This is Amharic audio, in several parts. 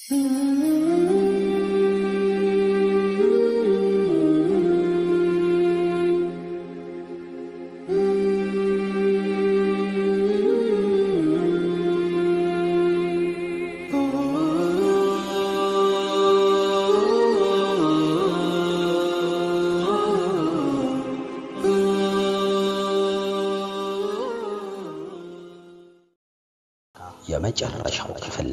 የመጨረሻው ክፍል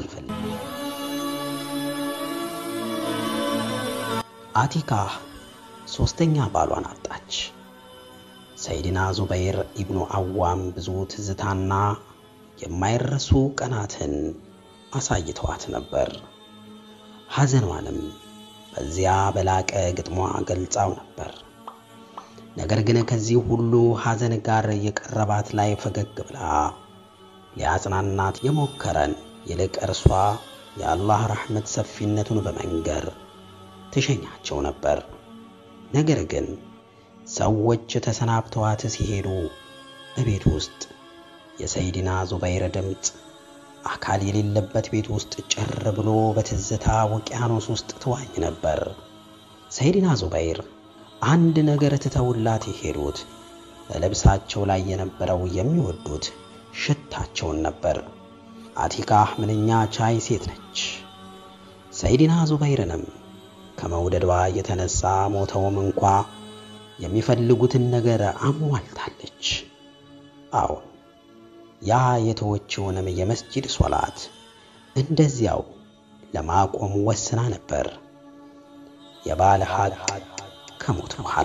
አቲካ ሶስተኛ ባሏን አጣች። ሰይድና ዙበይር ኢብኑ አዋም ብዙ ትዝታና የማይረሱ ቀናትን አሳይተዋት ነበር። ሐዘኗንም በዚያ በላቀ ግጥሟ ገልጻው ነበር። ነገር ግን ከዚህ ሁሉ ሐዘን ጋር የቀረባት ላይ ፈገግ ብላ ሊያጽናናት የሞከረን ይልቅ እርሷ የአላህ ረሕመት ሰፊነቱን በመንገር ትሸኛቸው ነበር። ነገር ግን ሰዎች ተሰናብተዋት ሲሄዱ እቤት ውስጥ የሰይድና ዙበይር ድምፅ አካል የሌለበት ቤት ውስጥ ጭር ብሎ በትዝታ ውቅያኖስ ውስጥ ትዋኝ ነበር። ሰይድና ዙበይር አንድ ነገር ትተውላት የሄዱት በልብሳቸው ላይ የነበረው የሚወዱት ሽታቸውን ነበር። አቲካ ምንኛ ቻይ ሴት ነች። ሰይድና ዙበይርንም ከመውደዷ የተነሳ ሞተውም እንኳ የሚፈልጉትን ነገር አሟልታለች። አዎን ያ የተወችውንም የመስጂድ ሶላት እንደዚያው ለማቆም ወስና ነበር። የባለ ሀቅ ከሞት በኋላ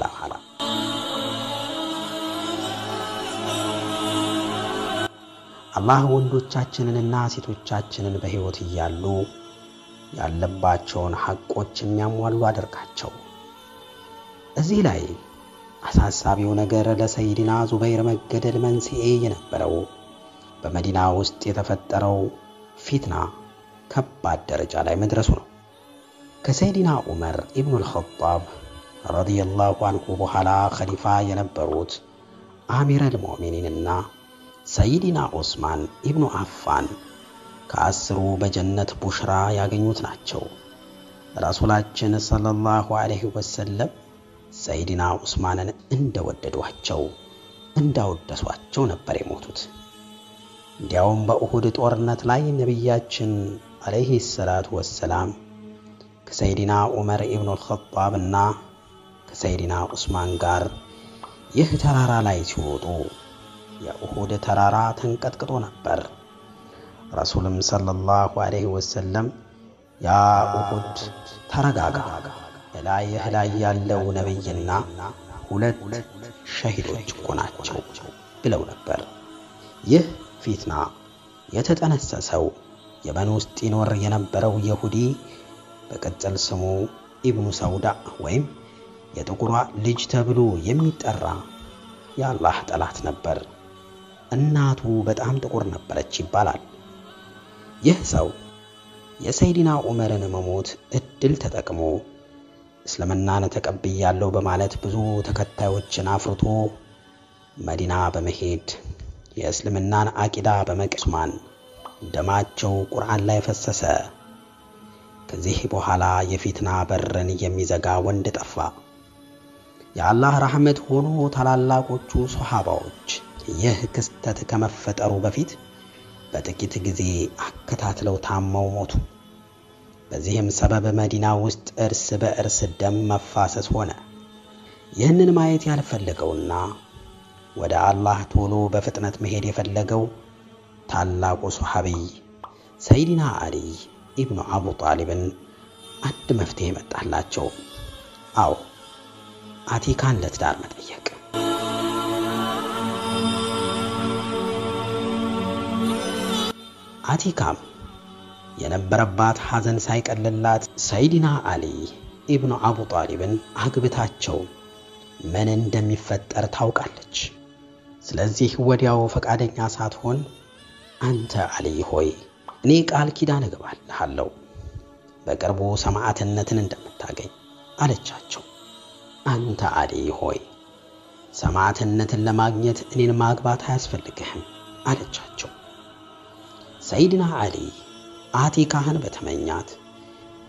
አላህ ወንዶቻችንንና ሴቶቻችንን በሕይወት እያሉ ያለባቸውን ሐቆች የሚያሟሉ አድርጋቸው። እዚህ ላይ አሳሳቢው ነገር ለሰይድና ዙበይር መገደል መንስኤ የነበረው በመዲና ውስጥ የተፈጠረው ፊትና ከባድ ደረጃ ላይ መድረሱ ነው። ከሰይድና ዑመር ኢብኑል ኸጣብ ረዲየላሁ አንሁ በኋላ ኸሊፋ የነበሩት አሚረል ሙእሚኒንና ሰይድና ዑስማን ኢብኑ አፋን ከአስሩ በጀነት ቡሽራ ያገኙት ናቸው። ረሱላችን ሰለላሁ ዐለይሂ ወሰለም ሰይድና ዑስማንን እንደወደዷቸው እንዳወደሷቸው ነበር የሞቱት። እንዲያውም በኡሁድ ጦርነት ላይ ነቢያችን ዐለይሂ ሰላቱ ወሰላም ከሰይድና ዑመር ኢብኑል ኸጣብና ከሰይድና ዑስማን ጋር ይህ ተራራ ላይ ሲወጡ የኡሁድ ተራራ ተንቀጥቅጦ ነበር። ረሱልም ሰለላሁ ዐለይሂ ወሰለም ያ ኡሁድ ተረጋጋ፣ እላይህ ላይ ያለው ነቢይና ሁለት ሸሂዶች እኮ ናቸው ብለው ነበር። ይህ ፊትና የተጠነሰሰው የመን ውስጥ ይኖር የነበረው የሁዲ በቅጽል ስሙ ኢብኑ ሰውዳ ወይም የጥቁሯ ልጅ ተብሎ የሚጠራ የአላህ ጠላት ነበር። እናቱ በጣም ጥቁር ነበረች ይባላል። ይህ ሰው የሰይድና ዑመርን መሞት እድል ተጠቅሞ እስልምናን ተቀብያለሁ በማለት ብዙ ተከታዮችን አፍርቶ መዲና በመሄድ የእስልምናን አቂዳ በመቅስማን ደማቸው ቁርአን ላይ ፈሰሰ። ከዚህ በኋላ የፊትና በርን የሚዘጋ ወንድ ጠፋ። የአላህ ረሕመት ሆኖ ታላላቆቹ ሶሓባዎች ይህ ክስተት ከመፈጠሩ በፊት በጥቂት ጊዜ አከታትለው ታመው ሞቱ። በዚህም ሰበብ መዲና ውስጥ እርስ በእርስ ደም መፋሰስ ሆነ። ይህንን ማየት ያልፈለገውና ወደ አላህ ቶሎ በፍጥነት መሄድ የፈለገው ታላቁ ሶሓቢይ ሰይድና አሊ ኢብኑ አቡ ጣሊብን አንድ መፍትሄ መጣላቸው። አዎ አቲካን ለትዳር መጠየቅ። አቲካም የነበረባት ሐዘን ሳይቀልላት ሰይድና አሊ ኢብኑ አቡ ጣሊብን አግብታቸው ምን እንደሚፈጠር ታውቃለች። ስለዚህ ወዲያው ፈቃደኛ ሳትሆን አንተ አሊ ሆይ እኔ ቃል ኪዳን እገባልሃለሁ በቅርቡ ሰማዕትነትን እንደምታገኝ አለቻቸው። አንተ አሊ ሆይ ሰማዕትነትን ለማግኘት እኔን ማግባት አያስፈልግህም አለቻቸው። ሰይድና አሊ አቲካህን በተመኛት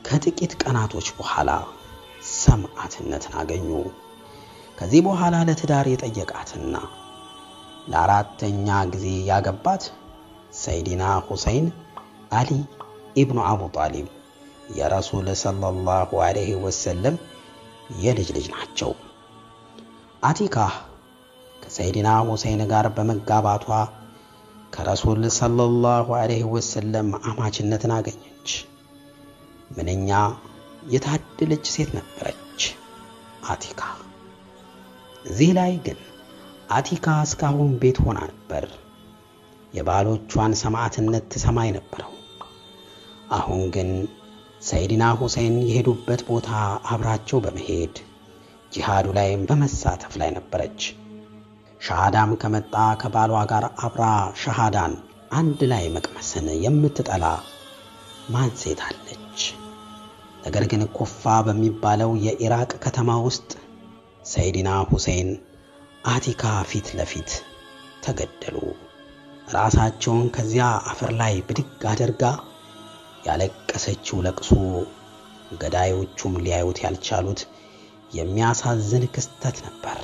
ከጥቂት ቀናቶች በኋላ ሰማዕትነትን አገኙ። ከዚህ በኋላ ለትዳር የጠየቃትና ለአራተኛ ጊዜ ያገባት ሰይዲና ሁሰይን አሊ ኢብኑ አቡ ጣሊብ የረሱል ሰለላሁ ዐለይሂ ወሰለም የልጅ ልጅ ናቸው። አቲካ ከሰይዲና ሁሰይን ጋር በመጋባቷ ከረሱል ሰለላሁ ዐለይሂ ወሰለም አማችነትን አገኘች። ምንኛ የታደለች ሴት ነበረች አቲካ። እዚህ ላይ ግን አቲካ እስካሁን ቤት ሆና ነበር የባሎቿን ሰማዕትነት ትሰማ የነበረው። አሁን ግን ሰይድና ሁሴን የሄዱበት ቦታ አብራቸው በመሄድ ጂሃዱ ላይ በመሳተፍ ላይ ነበረች። ሻሃዳም ከመጣ ከባሏ ጋር አብራ ሻሃዳን አንድ ላይ መቅመስን የምትጠላ ማን ሴት አለች? ነገር ግን ኩፋ በሚባለው የኢራቅ ከተማ ውስጥ ሰይድና ሁሴን አቲካ ፊት ለፊት ተገደሉ። ራሳቸውን ከዚያ አፈር ላይ ብድግ አድርጋ ያለቀሰችው ለቅሶ ገዳዮቹም ሊያዩት ያልቻሉት የሚያሳዝን ክስተት ነበር።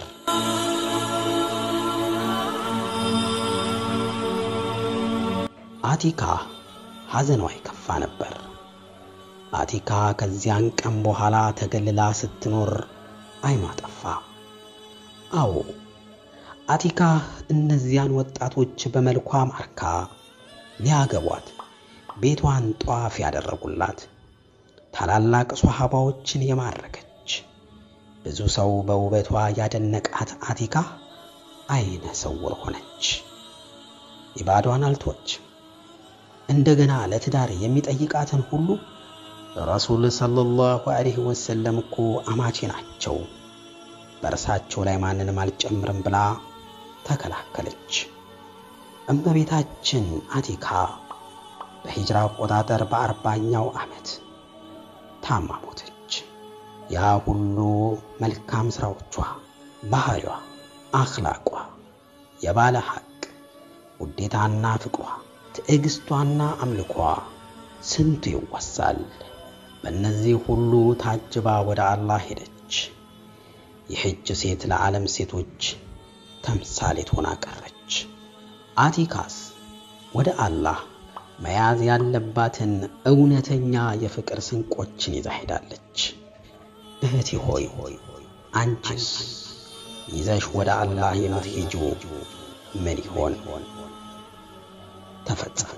አቲካ ሐዘኗ የከፋ ነበር። አቲካ ከዚያን ቀን በኋላ ተገልላ ስትኖር አይኗ ጠፋ። አዎ አቲካ እነዚያን ወጣቶች በመልኳ ማርካ ሊያገቧት ቤቷን ጧፍ ያደረጉላት ታላላቅ ሷሃባዎችን የማረከች ብዙ ሰው በውበቷ ያደነቃት አቲካ አይነ ስውር ሆነች። ኢባዷን አልተወችም። እንደገና ለትዳር የሚጠይቃትን ሁሉ ረሱል ሰለላሁ ዐለይሂ ወሰለም እኮ አማቼ ናቸው፣ በእርሳቸው ላይ ማንንም አልጨምርም ብላ ተከላከለች። እመቤታችን አቲካ በሂጅራ አቆጣጠር በአርባኛው ዓመት ታማ ሞተች። ያ ሁሉ መልካም ሥራዎቿ፣ ባህሪዋ፣ አኽላቋ፣ የባለ ሐቅ ውዴታና ፍቅሯ፣ ትዕግሥቷና አምልኳ ስንቱ ይወሳል። በእነዚህ ሁሉ ታጅባ ወደ አላህ ሄደች። ይህች ሴት ለዓለም ሴቶች ተምሳሌት ሆና ቀረች። አቲካስ ወደ አላህ መያዝ ያለባትን እውነተኛ የፍቅር ስንቆችን ይዛ ሄዳለች። እህቴ ሆይ አንቺስ ይዘሽ ወደ አላህ የምትሄጂው ምን ይሆን? ተፈጸመ።